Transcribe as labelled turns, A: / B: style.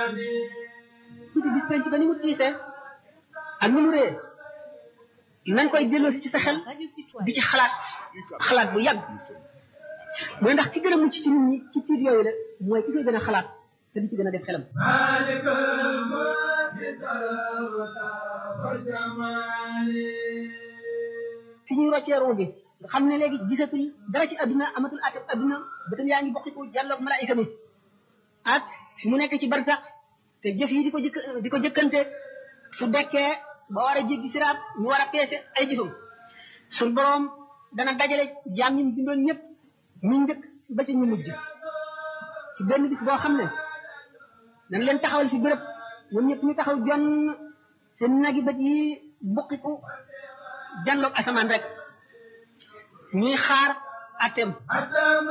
A: tuuti bis penc ba ni mu tiisee ak ni mu ree nañ koy delloosi ci sa xel di ci xalaat xalaat bu yàgg mooy ndax ki gën a mucc ci nit ñi ci tiit yooyu la mooy ki koy gën a xalaat te di ci gën a def xelam fi ñuy roccee roo gi nga xam ne léegi gisatul dara ci adduna amatul ateb adduna bëtam yaa ngi bokkiku jàlloog malaayika mi ak fi mu nekk ci barsax te jëf yi di ko jëkk di ko jëkkante su dekkee ba war a jéggi siraat ñu war a peese ay jëfam suñ boroom dana dajale jaam ñi mu bindoon ñëpp ñu njëkk ba ci ñu mujj ci benn bis boo xam ne dañ leen taxawal fi béréb ñoom ñëpp ñu taxaw jonn seen nagi bët yi bukkiku janloog asamaan rek ñuy xaar atem